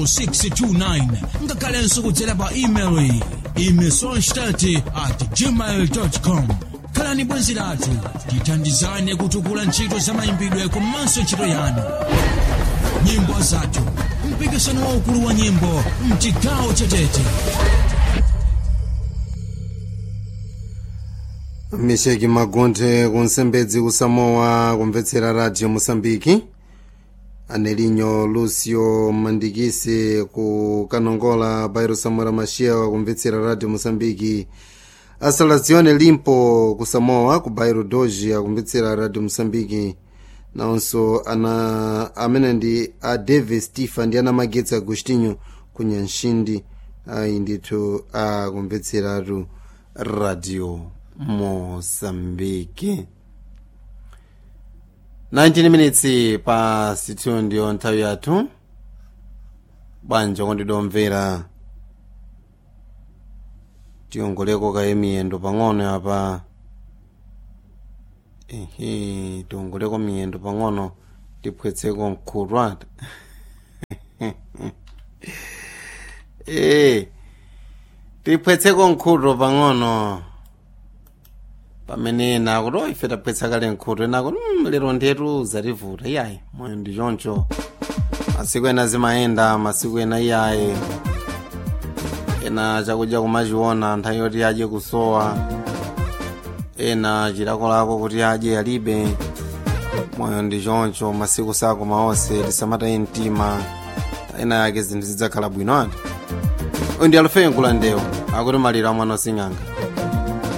629 ngakhalenso kudzera pa email iyi imesonstat at gmail com khalani bwenzi lathu tithandizane kutukula ntchito za mayimbidwe komanso ntchito yanu nyimbo zathu mpikisano waukulu wa nyimbo mchigawo chetete misheki magonthe kunsembedzi kusamowa kumvetsera radio mosambiki anelinyo lucio mandikisi ku kanongola bairo samora machia kumvetsera radio mosambiki asalazione limpo ku samoa ku bairo doji akumvetsera radio mosambiki nawonso ana amene ndi a davis tifa ndi ana magetsi agostinho ku nyanshindi ayi ndithu akumvetseratu radio mosambiki 19 minutes past 2 ndiyo nthawi yathu bwanji kondidomvera tiyongoleko kaye miyendo pang'ono apa ehe tiongoleko miyendo pang'ono tiphwetseko mkhutwata ee tiphwetseko mkhuto pang'ono pamene nakuti oh ife taphwetsa kale mkhuto enakuti mm, lero ndetu zativuta iyayi moyo ndi choncho masiku ena zimayenda masiku ena iyayi ena chakudya kumachiona nthawi yoti adye kusowa ena chilakolako kuti adye alibe moyo ndi choncho masiku sakoma onse tisamataye mtima ena yake zinthu zidzakhala bwino ati uyu ndi alufeyo nkulandewo akuti maliro amwana osing'anga